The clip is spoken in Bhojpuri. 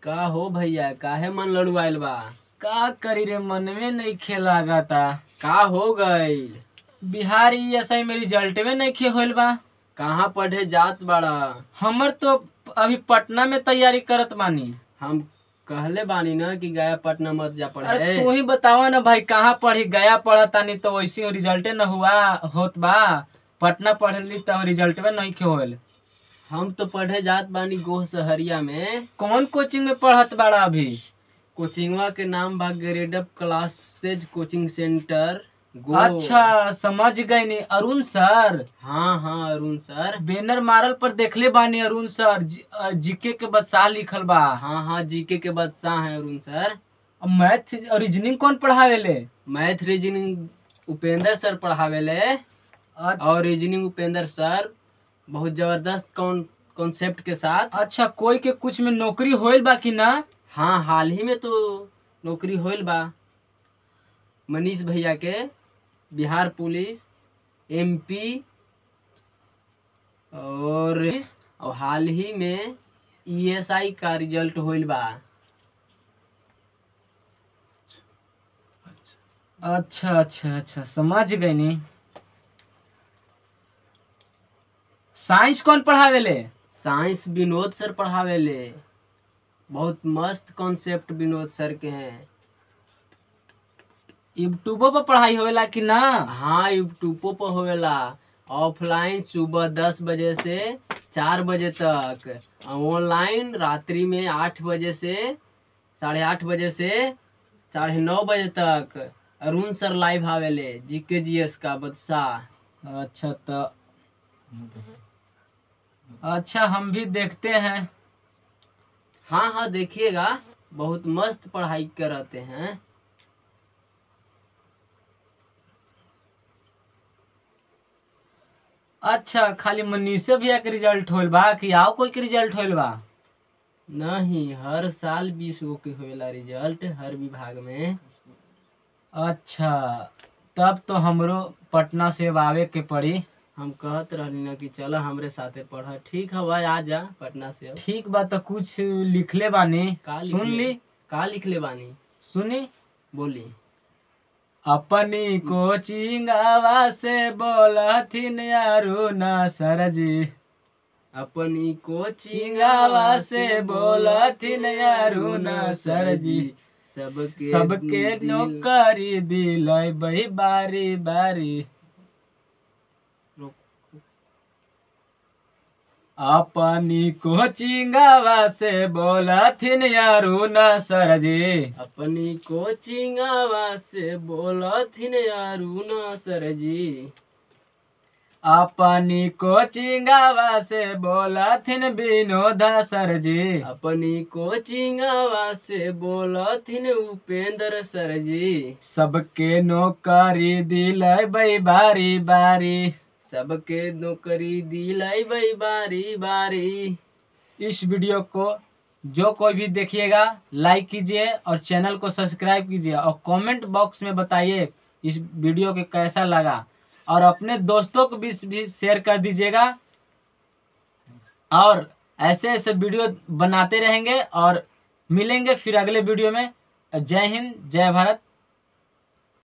का हो भैया काहे मन लड़ुआइल बा का करी रे मन में नहीं खेलागा था का हो गईल बिहार ई में रिजल्ट में नहीं खे होल बा कहाँ पढ़े जात बाड़ा हमर तो अभी पटना में तैयारी करत बानी हम कहले बानी ना कि गया पटना मत जा अरे पढ़े तू ही बतावा ना भाई कहाँ पढ़ी गया पढ़ा तानी तो वैसे रिजल्टे न हुआ होत बा पटना पढ़ली तो रिजल्ट में नहीं खे होल हम तो पढ़े जात बानी गोह सहरिया में कौन कोचिंग में पढ़त बाड़ा अभी कोचिंगवा के नाम बा ग्रेडअप क्लासेज कोचिंग सेंटर गो अच्छा समझ गई नी अरुण सर हाँ हाँ अरुण सर बैनर मारल पर देखले बानी अरुण सर जी- अ, जीके के बदसाह लिखल बा हाँ हाँ जीके के बादशाह हैं अरुण सर अब मैथ और रीजनिंग कौन पढ़ावेले मैथ रीजनिंग उपेंद्र सर पढ़ावेले अ- और रीजनिंग उपेंद्र सर बहुत जबरदस्त कौन कॉन्सेप्ट के साथ अच्छा कोई के कुछ में नौकरी होइल बा कि ना हाँ हाल ही में तो नौकरी होइल बा मनीष भैया के बिहार पुलिस एमपी और और हाल ही में ईएसआई का रिजल्ट होइल बा अच्छा अच्छा अच्छा समझ गई नी साइंस कौन पढ़ावेले साइंस विनोद सर पढ़ावेले बहुत मस्त कॉन्सेप्ट विनोद सर के हैं यूट्यूबो पर पढ़ाई होवेला कि ना हाँ यूट्यूबो पर होवेला ऑफलाइन सुबह दस बजे से चार बजे तक ऑनलाइन रात्रि में आठ बजे से साढ़े आठ बजे से साढ़े नौ बजे तक अरुण सर लाइव आवेले जीके जीएस का बदशाह अच्छा तो अच्छा हम भी देखते हैं हाँ हाँ देखिएगा बहुत मस्त पढ़ाई कराते हैं अच्छा खाली मनीषे भैया के रिजल्ट होल बा कि आओ कोई के रिजल्ट होल बा नहीं हर साल बीस गो के होवेला रिजल्ट हर विभाग में अच्छा तब तो हमरो पटना से अब आवे के पड़ी हम कहत रहनी ना कि चल हमरे साथे पढ़ ठीक है भाई आ जा पटना से अब। ठीक बा तो कुछ लिखले बानी का सुन लिखले? ली का लिखले बानी सुनी बोली अपनी कोचिंगवा से बोलथिन अरुण सर जी अपनी कोचिंगवा चिंगावा से बोलथिन अरुण सर जी सबके सबके दिल- नौकरी दिलै बही बारी बारी रुक। अपनी कोचिंगवा से बोलथिन अरुण सर जी अपनी कोचिंगवा से बोलथिन अरुण सर जी अपनी कोचिंगवा से बोलथिन विनोद सर जी अपनी कोचिंगवा से बोलथिन उपेंद्र सर जी सबके नौकरी दिलै बई बारी बारी सबके नौकरी दिलाई बई बारी बारी इस वीडियो को जो कोई भी देखिएगा लाइक कीजिए और चैनल को सब्सक्राइब कीजिए और कमेंट बॉक्स में बताइए इस वीडियो के कैसा लगा और अपने दोस्तों को भी भी शेयर कर दीजिएगा और ऐसे ऐसे वीडियो बनाते रहेंगे और मिलेंगे फिर अगले वीडियो में जय हिंद जय भारत